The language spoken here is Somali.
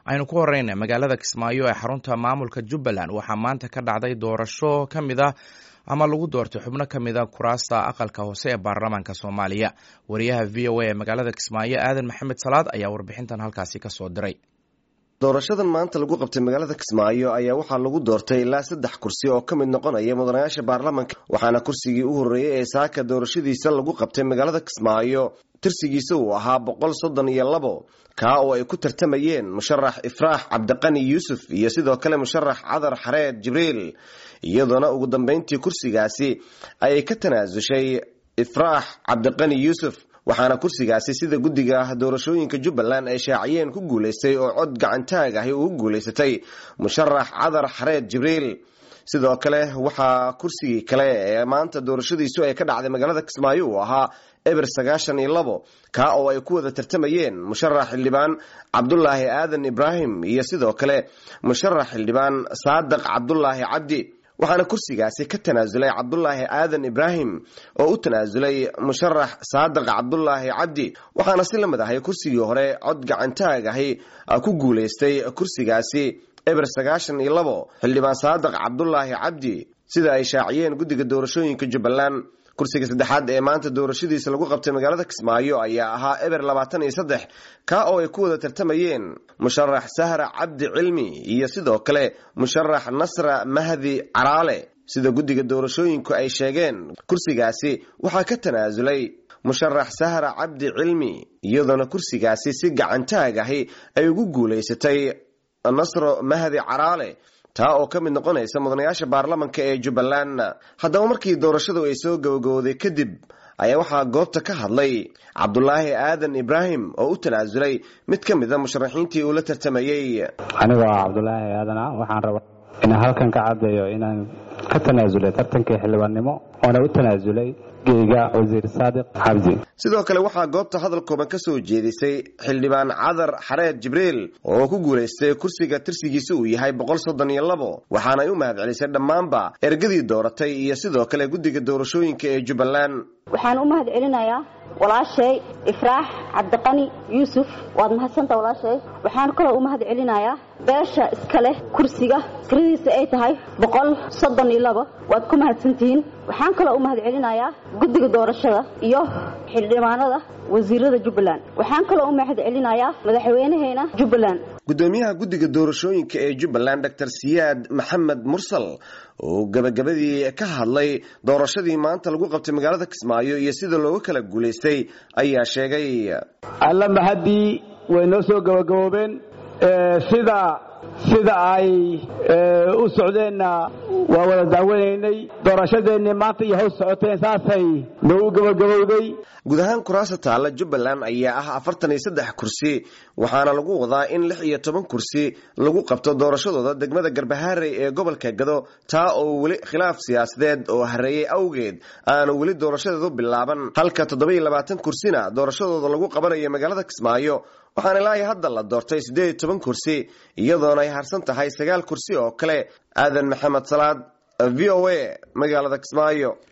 aynu ku horeyna magaalada kismaayo ee xarunta maamulka jubbaland waxaa maanta ka dhacday doorasho ka mid a ama lagu doortay xubno ka mid a kuraasta aqalka hoose ee baarlamaanka soomaaliya wariyaha v o a ee magaalada kismaayo aadan maxamed salaad ayaa warbixintan halkaasi kasoo diray doorashadan maanta lagu qabtay magaalada kismaayo ayaa waxaa lagu doortay ilaa saddex kursi oo ka mid noqonaya mudanayaasha baarlamanka waxaana kursigii u horreeyey ee saaka doorashadiisa lagu qabtay magaalada kismaayo tirsigiisa uu ahaa boqol soddon iyo labo kaa oo ay ku tartamayeen musharax ifraax cabdiqani yuusuf iyo sidoo kale musharax cadar xareed jibriil iyadoona ugu dambeyntii kursigaasi ayay ka tanaasushay ifraax cabdiqani yuusuf waxaana kursigaasi sida guddiga doorashooyinka jubbaland ay shaaciyeen ku guulaystay oo cod gacantaag ahi ugu guulaysatay musharax cadar xareed jibriil sidoo kale waxaa kursigii kale ee maanta doorashadiisu ay ka dhacday magaalada kismaayo uu ahaa eber sagaashan iyo labo kaa oo ay ku wada tartamayeen musharax xildhibaan cabdulaahi aadan ibraahim iyo sidoo kale musharax xildhibaan saadiq cabdulaahi cabdi waxaana kursigaasi ka tanaasulay cabdulaahi aadan ibraahim oo u tanaasulay musharax saadiq cabdulaahi cabdi waxaana si lamid ahay kursigii hore cod gacantaag ahi ku guulaystay kursigaasi eber sagaashan iyo labo xildhibaan saadiq cabdulaahi cabdi sida ay shaaciyeen guddiga doorashooyinka jubbaland kursiga saddexaad ee maanta doorashadiisa lagu qabtay magaalada kismaayo ayaa ahaa eber labaatan iyo saddex kaa oo ay ku wada tartamayeen musharax sahra cabdi cilmi iyo sidoo kale musharax nasra mahdi caraale sida guddiga doorashooyinku ay sheegeen kursigaasi waxaa ka tanaasulay musharax sahra cabdi cilmi iyadoona kursigaasi si gacantaag ahi ay ugu guulaysatay nasro mahdi caraale taa oo ka mid noqonaysa mudanayaasha baarlamanka ee jubbaland haddaba markii doorashadu ay soo gabagabowday kadib ayaa waxaa goobta ka hadlay cabdulaahi aadan ibraahim oo u tanaasulay mid ka mid a musharaxiintii uu la tartamayey anigoo ah cabdulaahi aadan ah waxaan rabaa inaan halkan ka caddeeyo inaan ka tanaasulay tartankii xildhibaannimo oona u tanaasulay geyga wasiir saadiq cabdi sidoo kale waxaa goobta hadal kooban ka soo jeedisay xildhibaan cadar xareed jibriil oo ku guulaystay kursiga tirsigiisa uu yahay boqol soddon iyo labo waxaanay u mahad celisay dhammaanba ergadii dooratay iyo sidoo kale guddiga doorashooyinka ee jubbaland waxaan u mahad celinayaa walaashay ifraax cabdiqani yuusuf waad mahadsanta walaashay waxaan kaloo u mahad celinayaa beesha iska leh kursiga tiradiisa ay tahay boqol soddon iyo labo waad ku mahadsantihiin waxaan kaloo u mahad celinayaa guddiga doorashada iyo xildhibaanada wasiirada jubbaland waxaan kaloo u mahad celinayaa madaxweynaheena jubbaland guddoomiyaha guddiga doorashooyinka ee jubbaland doctor siyaad maxamed mursal oo gabagabadii ka hadlay doorashadii maanta lagu qabtay magaalada kismaayo iyo sida looga kala guulaystay ayaa sheegay alla mahadii way noo soo gabagaboobeen sida sida ay u socdeenna waa wada daawanaynay doorashadeennii maanta iyo hows socoteen saasay noo u gabagabowday guud ahaan kuraasta taalla jubbaland ayaa ah afartan iyo saddex kursi waxaana lagu wadaa in lix iyo toban kursi lagu qabto doorashadooda degmada garbaharey ee gobolka gado taa oo weli khilaaf siyaasadeed oo hareeyey awgeed aanu weli doorashadeedu bilaaban halka toddoba iyo labaatan kursina doorashadooda lagu qabanayo magaalada kismaayo waxaana ilaahay hadda la doortay siddeed iyo toban kursi iyadoona ay harsan tahay sagaal kursi oo kale aadan maxamed salaad v o a magaalada kismaayo